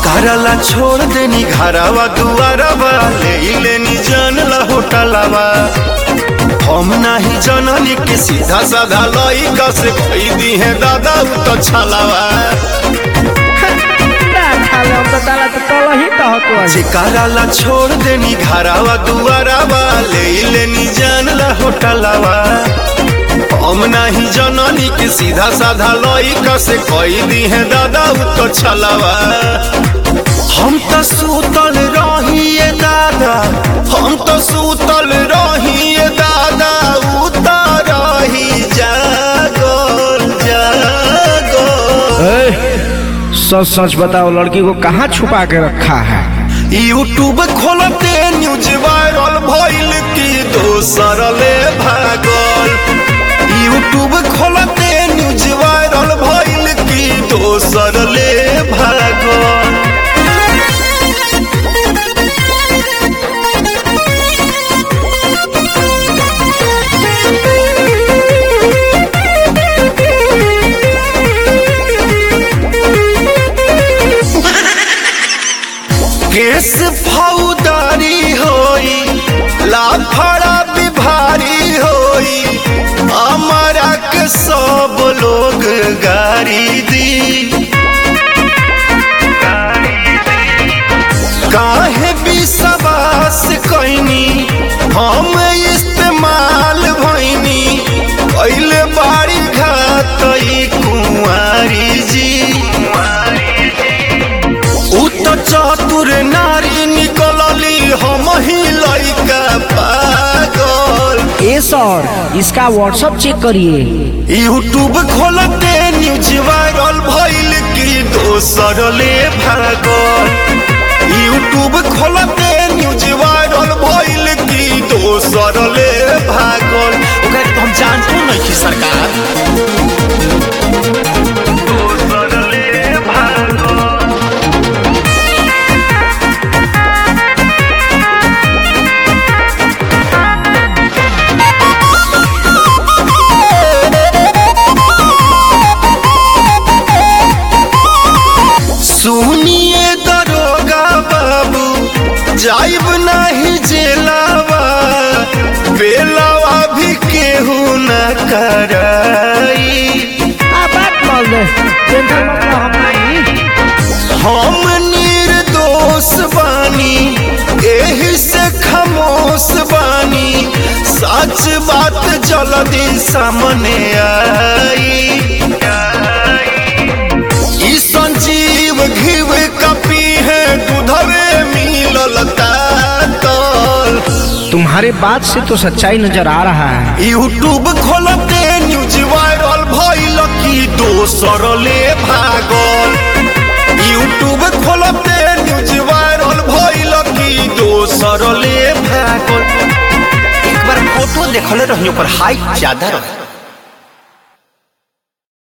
चिकारला छोड़ देनी घरवा दुआरवा ले लेनी जान ला होटलवा हम नाही जननी के सीधा साधा लइका से कही दी है दादा उ तो छलावा ना खाले हम तो ताला तो तल ही कहत हो चिकारला छोड़ देनी घरवा दुआरवा ले लेनी जान ला होटलवा हम नाही जननी के सीधा साधा लइका से कही दी है दादा उ तो छलावा हम तो सूतल रहिए दादा हम तो सूतल रहिए दादा उतर रही जागल जागल सच सच बताओ लड़की को कहाँ छुपा के रखा है यूट्यूब खोलते न्यूज वायरल भइल की दोसर ले भागल यूट्यूब खोलते न्यूज वायरल भइल की दोसर ले भागल केस फौदारी होई लाफड़ा बिभारी होई हमारा के सब लोग गारी दी काहे विश्वास कैनी हम इस्तेमाल भैनी कैले बाड़ी घात ई कुंवारी जी उ तो चतुर नारी निकलली हम ही लइका पागल ए सर इसका व्हाट्सअप चेक करिए यूट्यूब खोलते न्यूज वायरल भइल की दोसर ले भागल यूट्यूब खोलते न्यूज वायरल भइल की दोसर ले भागल ओकरा के तो हम जानतो नहीं कि सरकार दोसर ले भागल सुनिए दरोगा बाबू जाइब नहीं जेलावा बेलावा भी केहू न कराई आ बात बोल दे टेंशन मत लो हम नहीं हम निर्दोष बानी एही से खामोश बानी सच बात जल्दी सामने आई ई संजीव घिव कपी है दूधवे मिलल तातल तुम्हारे बात से तो सच्चाई नजर आ रहा है यूट्यूब खोलते न्यूज वायरल भइल की दोसर ले भागल यूट्यूब खोलते न्यूज वायरल भइल की दोसर ले भागल एक बार फोटो देखले रही पर हाइट ज्यादा रहे